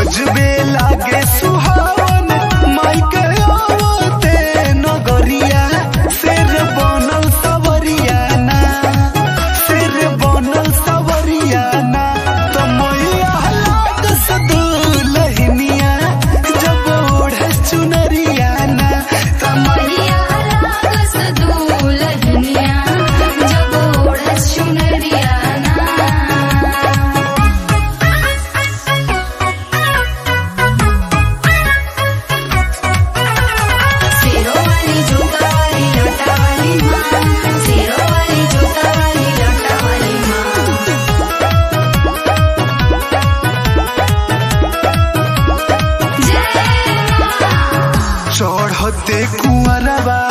गजबे लागे सुहावन माई के आवते नगरिया सिर बनल सवरिया ना सिर बनल सवरिया ना तो मैया लाग सदुलहिनिया जब ओढ़े चुनरिया ना तो मैया लागस दुलहनिया जब ओढ़स चुनरिया ना सिरो वाली जूता वाली लटा वाली माँ सिरो वाली जूता वाली लटा वाली माँ जय माँ चढ़ते कुंवरबा